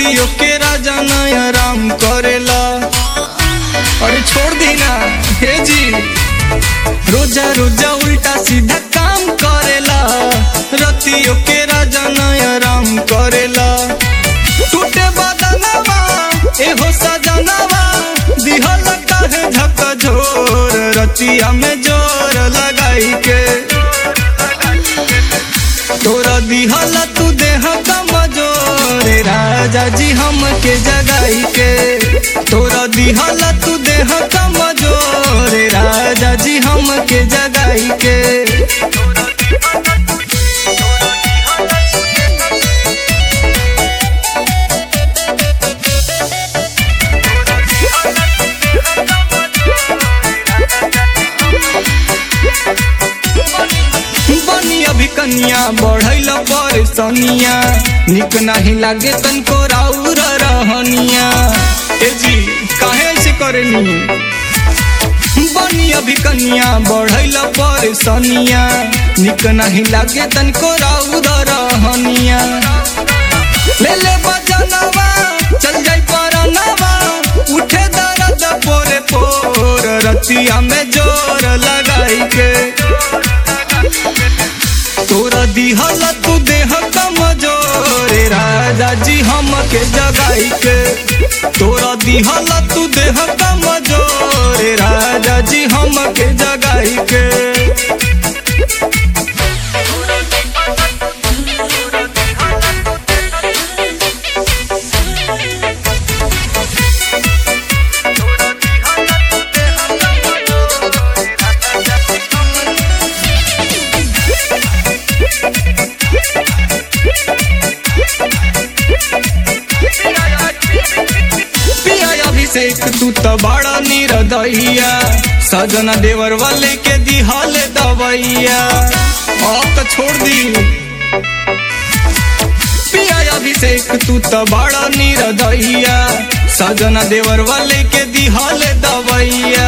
रतियों के राजा नया राम करेला अरे छोड़ दी ना हे जी रोजा रोजा उल्टा सीधा काम करेला रतियों के राजा नया राम करेला टूटे बदनवा एहो सजनवा दिहल काहे झक झोर रतिया में जोर लगाई के तोरा दिहल तू देह कमजोर राजा जी हमके जगाई के तोरा दिहल तू देह कमजोर राजा जी हमके जगाई के बनी अभी कन्या बढ़ैल परेशानिया निक नहीं लागे तनको राउर रहनिया ए जी काहे ऐसे करेनी बनी अभी कन्या बढ़ैल परेशानिया निक नहीं लागे तनको राउर रहनिया ले ले बजनवा चल जाई परनवा उठे दर्द पोरे पोर रतिया में जोर लगाई के तोरा दिहल तू देह कमजोर राजा जी हमके जगाई के तोरा दिहल तू देह कमजोर राजा जी हमके जगाई के पिया अभिषेक तू तो बड़ा निरदैया सजना देवर वाले के दिहल दवैया अब तो छोड़ दी पिया अभिषेक तू तो बड़ा निरदैया सजना देवर वाले के दिहल दवैया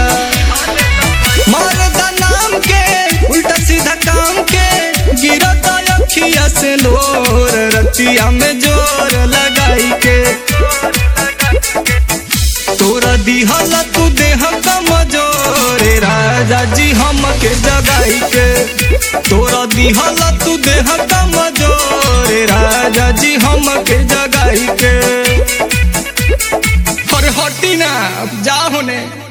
मरदा नाम के उल्टा सीधा काम के गिरता अखिया से लोर रतिया में जोर लगाई के तोरा दिहल तू देह कमजोर राजा जी हमके जगाई के तोरा दिहल तू देह कमजोर राजा जी हमके जगाई के और हटी ना जा होने